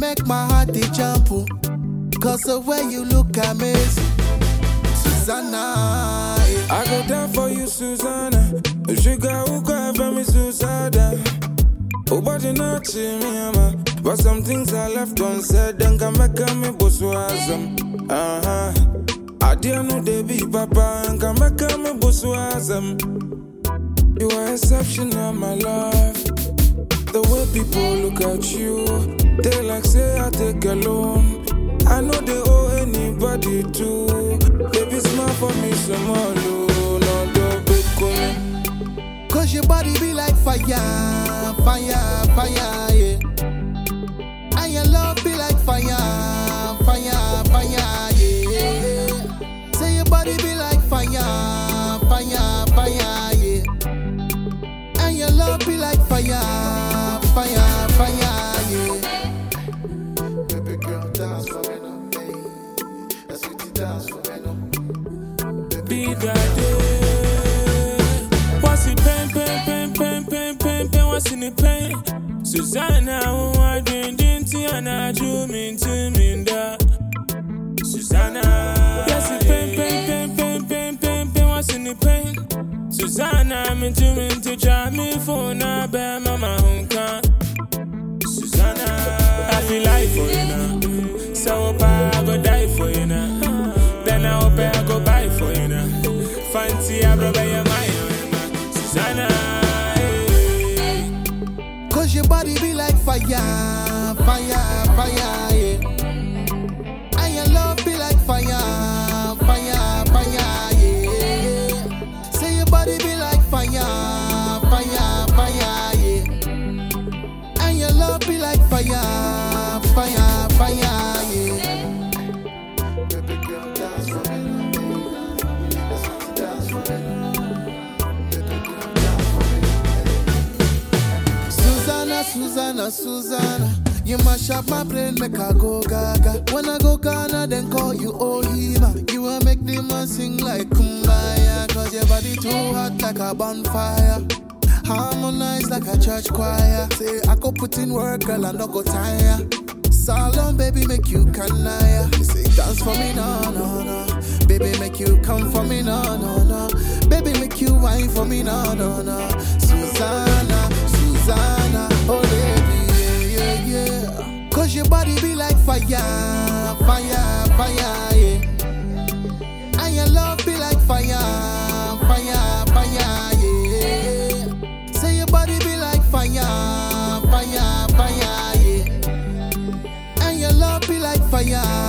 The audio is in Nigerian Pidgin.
make my heart dey jump. oh. Cause the way you look amazing. Susanna. eh. I go down for you, Susanna. Sugar, who cry for me, Susanna? Oh, but you not see me, ama. But some things I left unsaid, then come back and me bosswasm. Uh huh. I didn't know they be papa, and come back and me bosswasm. You are exceptional, my love. The way people look at you, they like say I take a loan. I know they owe anybody too. Baby, smile for me, some more, no, no, don't be coming. Cause your body be like fire, fire, fire, yeah. And your love be like fire, fire, fire, yeah. Say your body be like fire, fire, fire, yeah. And your love be like fire, fire, fire, yeah. Baby girl, dance for me, no, hey. That's what you dance for me, no. Be that day. What's the pain, pain, pain, pain, pain, pain, pain? What's in the pain? Susanna, who I drink, drink, and I do mean to me, that. Susanna, yes, the pain, pain, pain, pain, pain, pain, pain. What's in the pain? Susanna, I'm into me to try me for now, bear mama, hunka. Susanna, I feel like for you now. So I go die for you now. Then I hope I go buy for you now. Fancy I rub your mind, Susanna. eh. Cause your body be like fire, fire, fire, yeah. And your love be like fire, fire, fire, yeah. Say your body be like fire, fire, fire, yeah. And your love be like fire, fire, fire, yeah. Baby girl, dance for me. That's what you dance for me. Baby girl, dance for me. Susanna, Susanna, Susanna. You mash up my brain, make I go gaga. When I go Ghana, then call you Ohima. You will make the man sing like Kumbaya. Cause your body too hot like a bonfire. Harmonize like a church choir. Say, I go put in work, girl, I no go tire. Salon, baby, make you canaya. You say, dance for me, no, no, no. Baby, make you come for me, no, no, no. Baby, make you wine for me, no, no, no. Susanna, Susanna, oh, baby, yeah, yeah, yeah. Cause your body be like fire, fire, fire, yeah. And your love be like fire, fire, fire, yeah. Say your body be like fire, fire, fire, yeah. And your love be like fire,